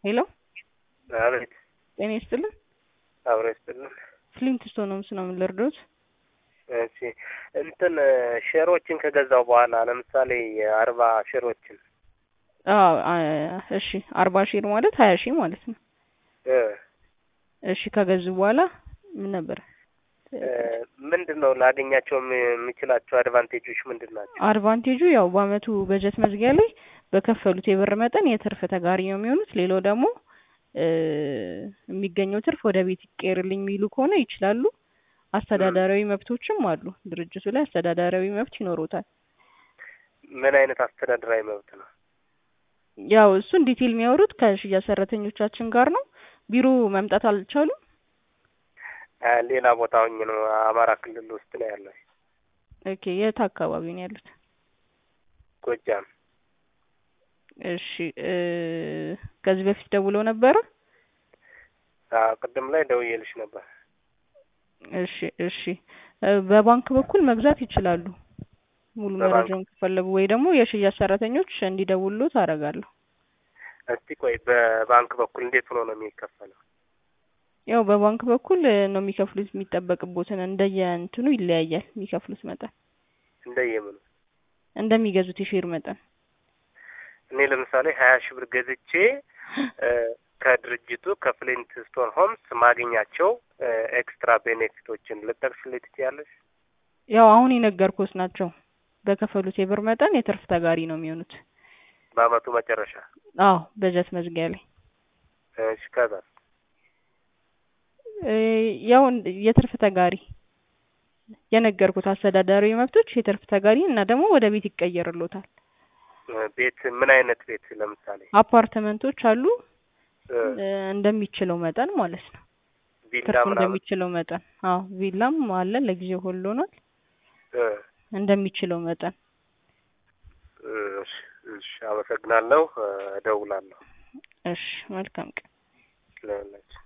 ሄሎ አቤት ጤና ይስጥልን። አብሮ ይስጥልን። ፍሊንት ስቶን ነው ምስና ምን ልርዶት? እሺ እንትን ሼሮችን ከገዛው በኋላ ለምሳሌ የአርባ ሼሮችን አዎ አ- እሺ አርባ ሺህ ማለት ሀያ ሺህ ማለት ነው። እ እሺ ከገዙ በኋላ ምን ነበር እ ምንድን ነው ላገኛቸው የም- የምችላቸው አድቫንቴጆች ምንድን ናቸው? አድቫንቴጁ ያው በአመቱ በጀት መዝጊያ ላይ በከፈሉት የብር መጠን የትርፍ ተጋሪ ነው የሚሆኑት። ሌላው ደግሞ እ የሚገኘው ትርፍ ወደ ቤት ይቀየርልኝ የሚሉ ከሆነ ይችላሉ። አስተዳደራዊ መብቶችም አሉ። ድርጅቱ ላይ አስተዳደራዊ መብት ይኖሩታል። ምን አይነት አስተዳደራዊ መብት ነው? ያው እሱን ዲቴል የሚያወሩት ከሽያጭ ሰራተኞቻችን ጋር ነው። ቢሮ መምጣት አልቻሉም። አ፣ ሌላ ቦታ ሆኜ ነው አማራ ክልል ውስጥ ነው ያለው ኦኬ የት አካባቢ ነው ያሉት? ጎጃም። እሺ እ ከዚህ በፊት ደውለው ነበረ? አዎ ቅድም ላይ ደውዬልሽ ነበር። እሺ እሺ እ በባንክ በኩል መግዛት ይችላሉ። ሙሉ በባንክ? መረጃውን ከፈለጉ ወይ ደግሞ የሽያጭ ሰራተኞች እንዲደውሉት አደርጋለሁ። እስቲ ቆይ በባንክ በኩል እንዴት ሆኖ ነው የሚከፈለው? ያው በባንክ በኩል እ ነው የሚከፍሉት የሚጠበቅቦትን እንደየ እንትኑ ይለያያል የሚከፍሉት መጠን እንደየምኑ እንደሚገዙት የሼር መጠን እኔ ለምሳሌ ሀያ ሺህ ብር ገዝቼ እ ከድርጅቱ ከፍሊንት ስቶን ሆምስ ማግኛቸው እ ኤክስትራ ቤኔፊቶችን ልጠቅስልኝ ትችያለሽ? ያው አሁን የነገርኩት ናቸው። በከፈሉት የብር መጠን የትርፍ ተጋሪ ነው የሚሆኑት። በአመቱ መጨረሻ አዎ በጀት መዝጊያ ላይ እሺ ከዛ እ ያው እንድ- የትርፍ ተጋሪ የነገርኩት አስተዳደራዊ መብቶች የትርፍ ተጋሪ እና ደግሞ ወደ ቤት ይቀየርሎታል። እ ቤት ምን አይነት ቤት ለምሳሌ አፓርትመንቶች አሉ እ እ እንደሚችለው መጠን ማለት ነው። ቪላ ትርፉ ምናምን እንደሚችለው መጠን አዎ ቪላም አለ ለጊዜው ሆሎናል እ እንደሚችለው መጠን እሺ እሺ አመሰግናለሁ እ እደውላለሁ እሺ መልካም ቀን ለሁላችን